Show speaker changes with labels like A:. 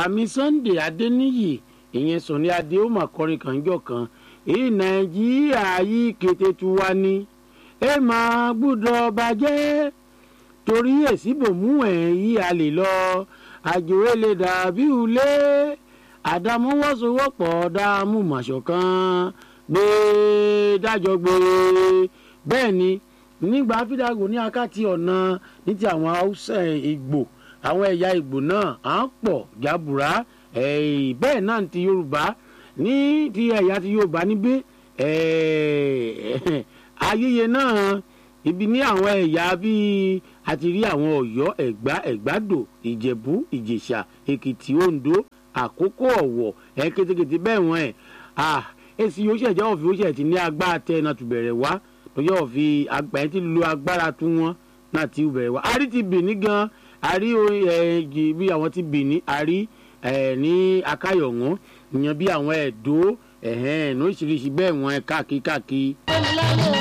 A: bàmí sunday adéníyì ìyẹn sọ̀ni adé ó mà kọrin kànjọ́ kan èyí nàìjíríà yìí kété tu wá ní ẹ máa gbúdọ̀ bàjẹ́ torí èsì bòmú ẹ̀ yí a lè lọ àjòwé lè dàbí ulé àdámọ́wọ́sowọ́pọ̀ dáàmú màṣọ̀kan gbé dájọ́ gbé bẹ́ẹ̀ ni nígbà fídàgò ní akáti ọ̀nà ní ti àwọn haúsá ìgbò àwọn ẹ̀yà ìgbò náà à ń pọ̀ jábùrá bẹ́ẹ̀ náà ti yorùbá ní ti ẹ̀yà ti yorùbá níbí ayẹyẹ náà ibi ní àwọn ẹ̀yà bíi àti rí àwọn ọ̀yọ́ ẹ̀gbá ẹ̀gbádò ìjẹ̀bú ìjẹ̀ṣà èkìtì oǹdó àkókò ọ̀wọ̀ ẹ̀ kétékété bẹ́ẹ̀ wọ́n ẹ̀ èsì yóò ṣẹ̀jẹ̀ ọ̀fi ó ṣẹ̀ ti ní agbára tẹ́ ẹ̀ náà tún bẹ̀rẹ̀ wá lọ́jọ́ ọ̀fi àgbà yẹn ti lo agbára tún wọn náà ti bẹ̀rẹ̀ wá. a rí ti bìíní gan a rí bí àwọn ti bìíní a rí ní akáyọ̀wọ́n ìyẹn bí àwọn ẹ̀dọ́ ẹ̀hẹ́n ní oríṣiríṣi bẹ́ẹ̀ wọ́n ẹ̀ káàkiri káàkiri.